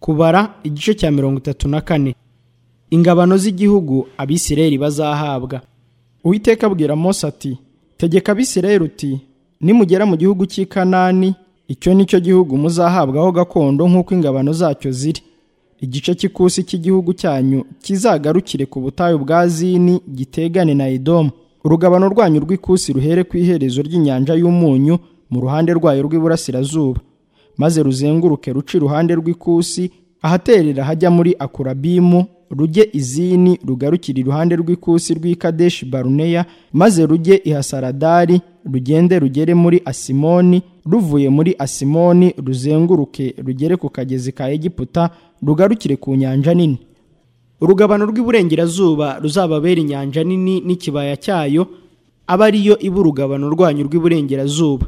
kubara igice cya mirongo itatu na kane ingabano z'igihugu abisirayeli bazahabwa uwiteka abwira mose ati tegeka abisirayeli uti nimugera mu gihugu cy'i kanani icyo ni cyo gihugu muzahabwaho gakondo nk'uko ingabano zacyo ziri igice cy'ikusi cy'igihugu cyanyu kizagarukire ku butayu bwa zini gitegane na edomu urugabano rwanyu rw'ikusi ruhere ku iherezo ry'inyanja y'umunyu mu ruhande rwayo rw'iburasirazuba maze ruzenguruke ruce iruhande rw'ikusi ahaterera hajya muri akurabimu rujye izini rugarukira iruhande rw'ikusi rw'i kadeshi baruneya maze rujye i hasaradari rugende rugere muri asimoni ruvuye muri asimoni ruzenguruke rugere ku kagezi ka egiputa rugarukire ku nyanja nini urugabano rw'iburengerazuba ruzababera inyanja nini n'ikibaya cyayo aba ariyo iba urugabano rwanyu rw'iburengerazuba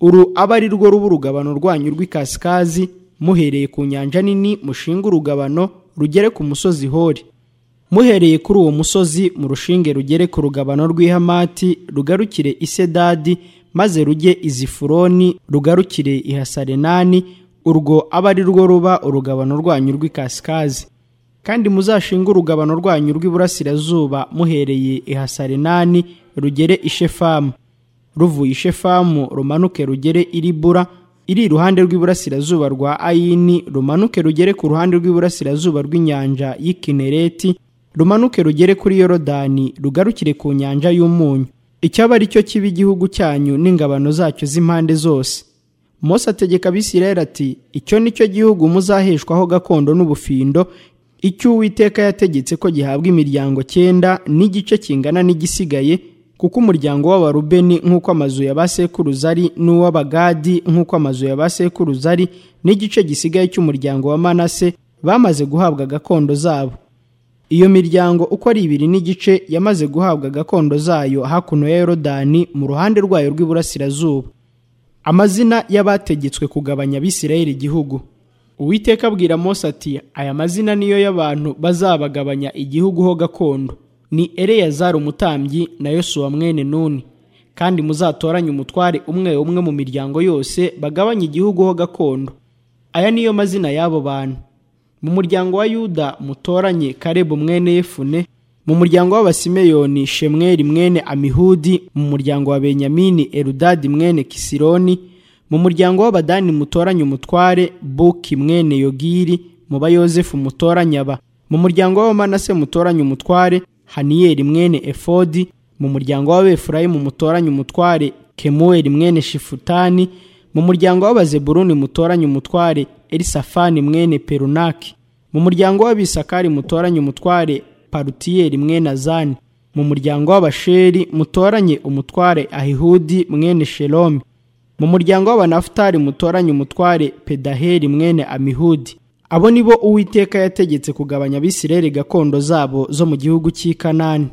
uru aba ari rwo ruba urugabano rwanyu rw'ikasikazi muhereye ku nyanja nini mushinga urugabano rugere ku musozi hori muhereye kuri uwo musozi mu rushinge rugere ku rugabano rw'ihamati rugarukire isedadi maze rujye izifuroni rugarukire ihasarenani urwo aba ari rwo ruba urugabano rwanyu rw'ikasikazi kandi muzashinga urugabano rwanyu rw'iburasirazuba muhereye ihasarenani rugere ishefamu ruvuye ishefamu rumanuke rugere iribura iri iruhande rw'iburasirazuba rwa ayini rumanuke rugere ku ruhande rw'iburasirazuba rw'inyanja y'ikinereti rumanuke rugere kuri yorodani rugarukire ku nyanja y'umunyu icyaba ari cyo kiba igihugu cyanyu n'ingabano zacyo z'impande zose mose ategeka abisirayeli ati icyo ni cyo gihugu muzaheshwaho gakondo n'ubufindo icyo uwiteka yategetse ko gihabwa imiryango cyenda n'igice kingana n'igisigaye kuko umuryango w'abarubeni nk'uko amazu ya ba sekuruza ari n'uw'abagadi nk'uko amazu ya ba sekuruza ari n'igice gisigaye cy'umuryango wa manase bamaze guhabwa gakondo zabo iyo miryango uko ari ibiri n'igice yamaze guhabwa gakondo zayo hakuno ya yorodani mu ruhande rwayo rw'iburasirazuba amazina y'abategetswe kugabanya abisirayeli igihugu uwiteka abwira mose ati aya mazina niyo y'abantu bazabagabanya igihugu ho gakondo ni ereyazari umutambyi na yosuwa mwene nuni kandi muzatoranye umutware umwe umwe mu miryango yose bagabanye igihugu ho gakondo aya niyo mazina y'abo bantu mu muryango wa yuda mutoranye karebu mwene yefune mu muryango w'abasimeyoni shemweri mwene amihudi mu muryango wa benyamini erudadi mwene kisironi mu muryango w'abadani mutoranye umutware buki mwene yogiri mu ba yosefu mutoranye aba mu muryango w'abamanase mutoranye umutware haniyeli mwene efodi mu muryango w'abefurayimu mutoranye umutware kemuweli mwene shifutani mu muryango w'abazeburuni mutoranye umutware elisafani mwene perunaki mu muryango w'abisakari mutoranye umutware parutiyeli mwene azani mu muryango w'abasheri mutoranye umutware ahihudi mwene shelomi mu muryango w'abanafutari mutoranye umutware pedaheli mwene amihudi abo ni bo uwiteka yategetse kugabanya abisirayeli gakondo zabo zo mu gihugu cy'i kanani